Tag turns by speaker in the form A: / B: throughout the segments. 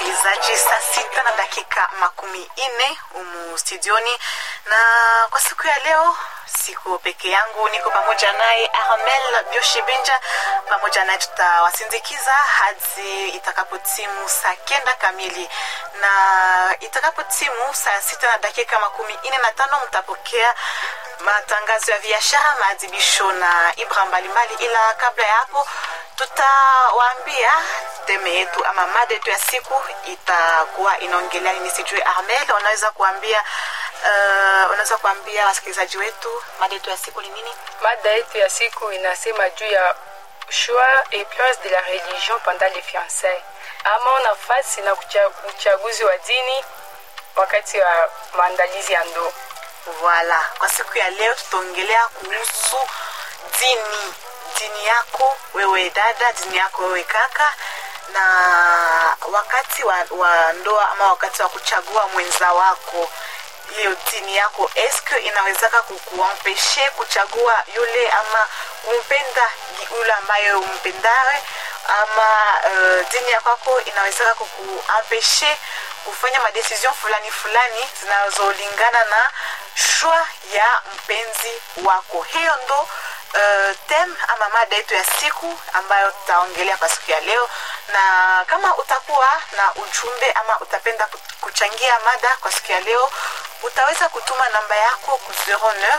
A: msikilizaji, saa sita na dakika makumi nne humu studioni, na kwa siku ya leo siko peke yangu, niko pamoja naye Armel Bioshibinja. Pamoja naye tutawasindikiza hadi itakapotimu saa kenda kamili, na itakapotimu saa sita na dakika makumi nne na tano mtapokea matangazo ya biashara, maadhibisho na ibra mbalimbali, ila kabla ya hapo tutawaambia teme yetu ama mada yetu ya siku itakuwa inaongelea nini. Sijui Armel, unaweza kuambia uh, unaweza kuambia wasikilizaji wetu mada yetu ya siku ni nini?
B: Mada yetu ya siku inasema juu ya choix et place de la religion pendant les fiançailles, ama nafasi na kucha- uchaguzi wa dini wakati wa maandalizi ya ndoa.
A: Voilà, kwa siku ya leo tutaongelea kuhusu dini, dini yako wewe dada, dini yako wewe kaka, na wakati wa, wa ndoa ama wakati wa kuchagua mwenza wako hiyo dini yako eske inawezaka kukuampeshe kuchagua yule ama kumpenda yule ambaye umpendawe ama uh, dini ya kwako inawezaka kukuampeshe kufanya madecision fulani fulani zinazolingana na shwa ya mpenzi wako hiyo ndo uh, tem ama mada yetu ya siku ambayo tutaongelea kwa siku ya leo na kama utakuwa na ujumbe ama utapenda kuchangia mada kwa siku ya leo utaweza kutuma namba yako ku 09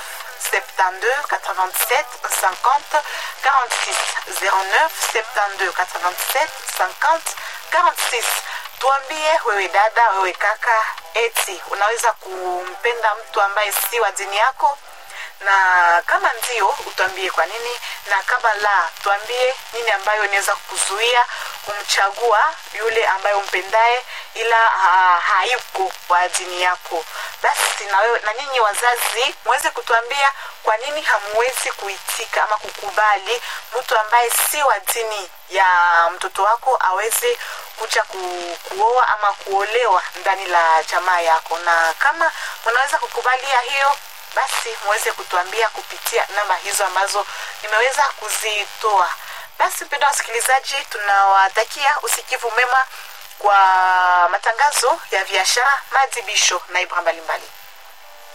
A: 72 87 50 46 09 72 87 50 46 tuambie wewe dada wewe kaka eti unaweza kumpenda mtu ambaye si wa dini yako na kama ndio utuambie kwa nini na kama la tuambie nini ambayo inaweza kuzuia kumchagua yule ambaye umpendaye ila ha, hayuko wa dini yako basi na wewe na nyinyi wazazi mweze kutuambia kwa nini hamwezi kuitika ama kukubali mtu ambaye si wa dini ya mtoto wako aweze kuja ku, kuoa ama kuolewa ndani la jamaa yako na kama mnaweza kukubalia hiyo basi muweze kutuambia kupitia namba hizo ambazo nimeweza kuzitoa basi mpenda wasikilizaji tunawatakia usikivu mema kwa matangazo ya biashara maadhibisho na ibra mbalimbali